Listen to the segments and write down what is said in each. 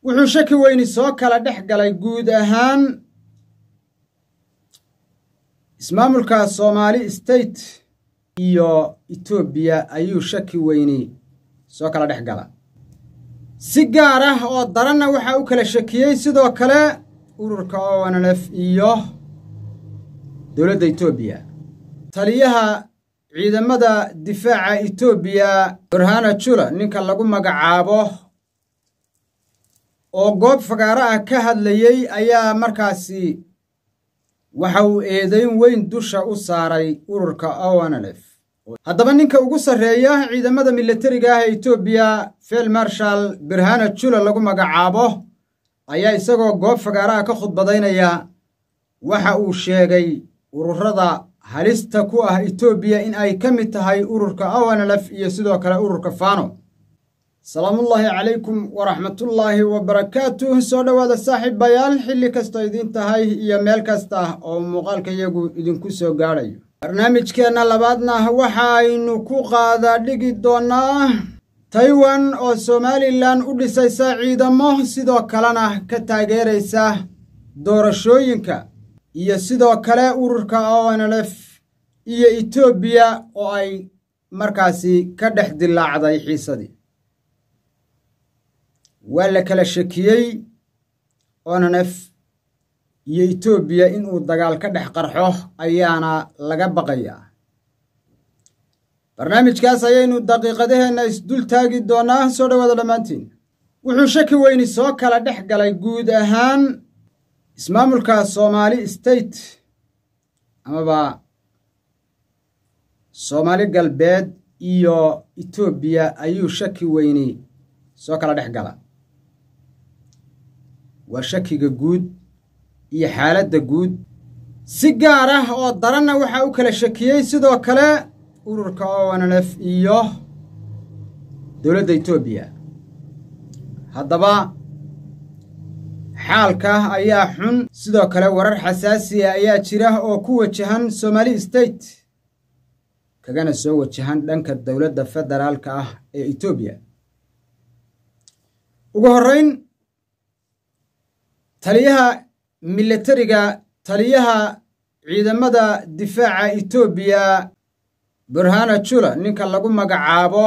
wuxuu shaki weyni soo kala dhex galay guud ahaan ismaamulka soomaali state iyo etoobiya ayuu shaki weyni soo kala dhex gala si gaar ah oo daranna waxaa u kala shakiyey sidoo kale ururka onlf iyo dowladda etoobiya taliyaha ciidamada difaaca etoobiya burhana jula ninka lagu magacaabo oo goob fagaaro ah ka hadlayey ayaa markaasi waxa uu eedayn weyn dusha u saaray ururka onlf haddaba ninka ugu sarreeya ciidamada milatariga ah ee etoobiya fel marshal burhana jula lagu magacaabo ayaa isagoo goob fagaaraha ka khudbadaynaya waxa uu sheegay ururada halista ku ah etoobiya in ay ka mid tahay ururka onlf iyo sidoo kale ururka fano salaamullaahi calaykum waraxmatullaahi wabarakaatuh soo dhowaada saaxiibayaal xilli kastoo idiin tahay iyo meel kasta oo muuqaalka iyagu idinku soo gaadhayo barnaamijkeenna labaadna waxaaynu ku qaada dhigi doonnaa taiwan oo somalilan u dhisaysa ciidamo sidoo kalena ka taageeraysa doorashooyinka iyo sidoo kale ururka onlf iyo etoobiya oo ay markaasi ka dhex dilaacday xiisadii waa la kala shakiyey onlf iyo etoobiya inuu dagaal ka dhex qarxo ayaana laga baqayaa barnaamijkaas ayaynu daqiiqadaheenna isdul taagi doonnaa soo dhowaada dhammaantiin wuxuu shaki weyni soo kala dhex galay guud ahaan ismaamulka soomaali state amaba soomaali galbeed iyo etoobiya ayuu shaki weyni soo kala dhex gala waa shakiga guud iyo xaaladda guud si gaar ah oo daranna waxaa u kala shakiyey sidoo kale ururka onlf iyo dowladda etoobiya haddaba xaalka ayaa xun sidoo kale warar xasaasiya ayaa jira oo ku wajahan somaali state kagana soo wajahan dhanka dowladda federaalka ah ee etoobiya ugu horrayn taliyaha milatariga taliyaha ciidamada difaaca etoobiya burhana jula ninka lagu magacaabo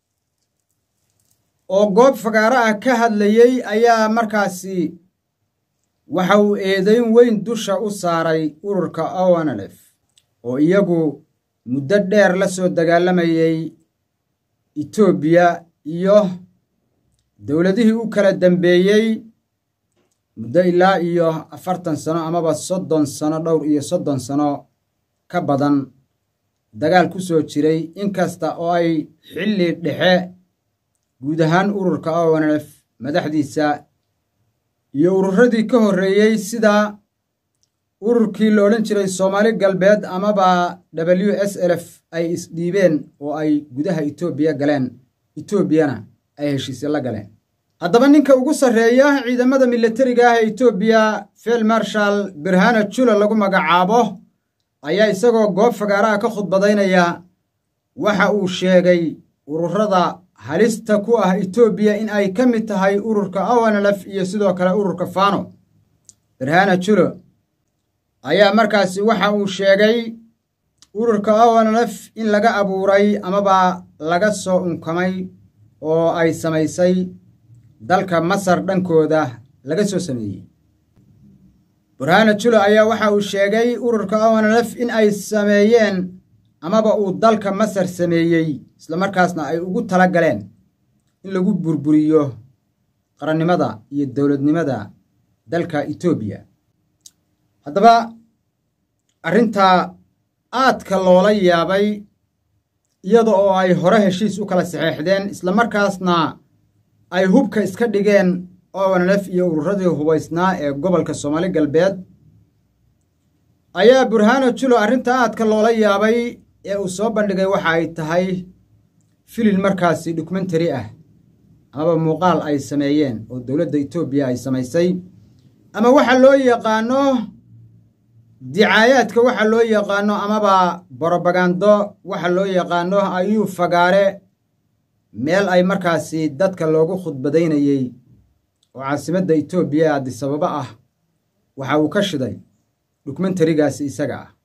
oo goob fagaaro ah ka hadlayey ayaa markaasi waxa uu eedayn weyn dusha u saaray ururka onlf oo iyagu muddo dheer la soo dagaalamayey etoobiya iyo dowladihii u kala dambeeyey muddo ilaa iyo afartan sano amaba soddon sano dhowr iyo soddon sano ka badan dagaal ku soo jiray inkasta oo ay xilli dhexe guud ahaan ururka onlf madaxdiisa iyo ururadii ka horreeyey sida ururkii la odhan jiray soomaali galbeed amaba w s lf ay isdhiibeen oo ay gudaha etoobiya galeen etoobiyana ay heshiisye la galeen haddaba ninka ugu sarreeya ciidamada milatariga ah ee etoobiya fel marshal burhana jula lagu magacaabo ayaa isagoo goob fagaaraha ka khudbadaynaya waxa uu sheegay ururada halista ku ah etoobiya in ay ka mid tahay ururka onlf iyo sidoo kale ururka fano burhana julo ayaa markaasi waxa uu sheegay ururka onlf in laga abuuray amaba laga soo unkamay oo ay samaysay dalka masar dhankooda laga soo sameeyey burhana julo ayaa waxa uu sheegay ururka onlf in ay sameeyeen amaba uu dalka masar sameeyey islamarkaasna ay ugu tala galeen in lagu burburiyo qarannimada iyo dowladnimada dalka etoobiya haddaba arrintaa aadka loola yaabay iyada oo ay hore heshiis u kala saxeexdeen islamarkaasna ay hubka iska dhigeen onlf iyo ururadii hubaysnaa ee gobolka soomaali galbeed ayaa burhano julo arrinta aadka loola yaabay ee uu soo bandhigay waxa ay tahay filin markaasi dokumentary ah amaba muuqaal ay sameeyeen oo dowladda etoobiya ay samaysay ama waxa loo yaqaano dicaayaadka waxa loo yaqaano amaba borobagando waxa loo yaqaano ayuu fagaare meel ay markaasi dadka loogu khudbadaynayey oo caasimadda etoobiya ee adisababa ah waxa uu ka shiday dokumentarigaasi isaga ah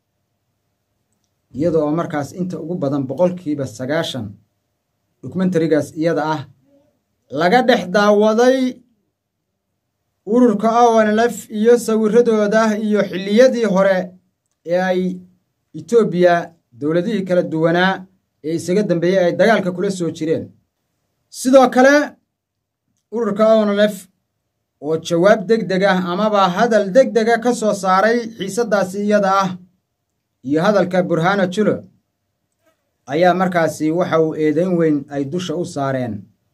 iyada oo markaas inta ugu badan boqolkiiba sagaashan dokumentarigaas iyada ah laga dhex daawaday ururka onlf iyo sawiradooda iyo xilliyadii hore ee ay etoobiya dowladihii kala duwanaa ee isaga dambeeyey ay dagaalka kula soo jireen sidoo kale ururka onlf oo jawaab deg deg ah amaba hadal deg dega ka soo saaray xiisaddaasi iyada ah iyo hadalka burhano julo ayaa markaasi waxa uu eedeyn weyn ay dusha u saareen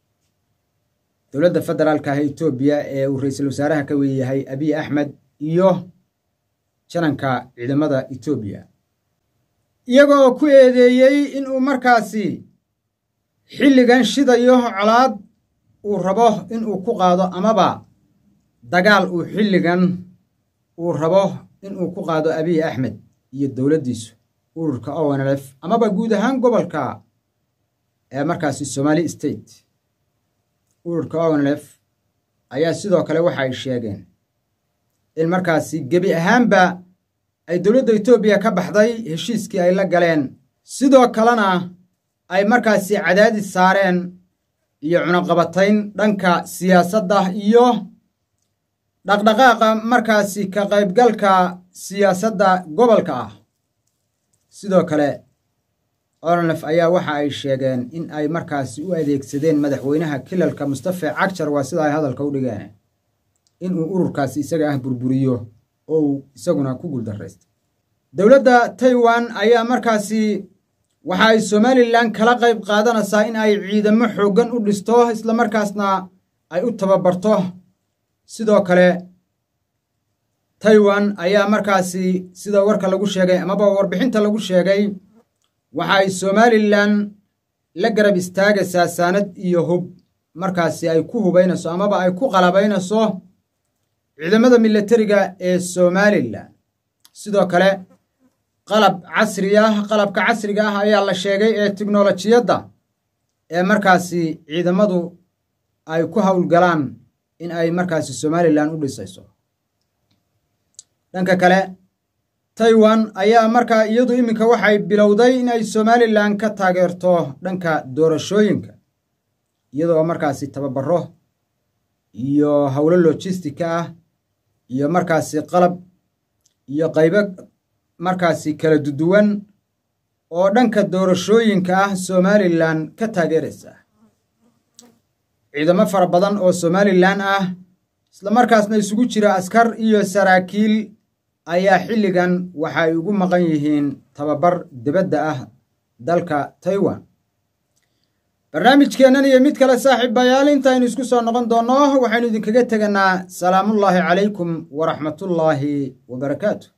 dowladda federaalka ah etoobiya ee uu ra-iisul wasaaraha ka weeyahay abiy axmed iyo jananka ciidamada etoobiya iyaga oo ku eedeeyey inuu markaasi xilligan shidayo colaad uu rabo inuu ku qaado amaba dagaal uu xilligan uu rabo inuu ku qaado abiy axmed iyo dowladdiisu ururka onlf amaba guud ahaan gobolka ee markaasi somali state ururka onlf ayaa sidoo kale waxa ay sheegeen in markaasi gebi ahaanba ay dowladda etoobiya ka baxday heshiiskii ay la galeen sidoo kalena ay markaasi cadaadis saareen iyo cunaqabatayn dhanka siyaasadda iyo dhaqdhaqaaqa markaasi ka qaybgalka siyaasadda gobolka ah sidoo kale onlf ayaa waxa ay sheegeen in ay markaasi u adeegsadeen madaxweynaha kilalka mustafe cagjar waa sida ay hadalka u dhigeen inuu ururkaasi isaga ah burburiyo oo uu isaguna ku guuldaraystay dowladda taiwan ayaa markaasi waxa ay somalilan kala qayb qaadanaysaa in ay ciidamo xooggan u dhisto islamarkaasna ay u tababarto sidoo kale taiwan ayaa markaasi sida warka lagu sheegay amaba warbixinta lagu sheegay waxa ay somalilan la garab istaagaysaa saanad iyo hub markaasi ay ku hubaynayso amaba ay ku qalabaynayso ciidamada milatariga ee somalilan sidoo kale qalab casri ah qalabka casriga ah ayaa la sheegay ee tiknolojiyadda ee markaasi ciidamadu ay ku howlgalaan in ay markaasi somalilan u dhisayso dhanka kale taiwan ayaa markaa iyadu iminka waxay bilowday in ay somalilan ka taageerto dhanka doorashooyinka iyadoo markaasi tababaro iyo howlo lojistika ah iyo markaasi qalab iyo qaybo markaasi kala duduwan oo dhanka doorashooyinka ah somalilan ka taageeraysa ciidamo fara badan oo somalilan ah islamarkaasna isugu jira askar iyo saraakiil ayaa xilligan waxa ay ugu maqan yihiin tababar dibadda ah dalka taiwan barnaamijkeennan iyo mid kale saaxiibayaal intaynu isku soo noqon doonno waxaynu idinkaga teganaa salaamullaahi calaykum waraxmatullaahi wabarakaatu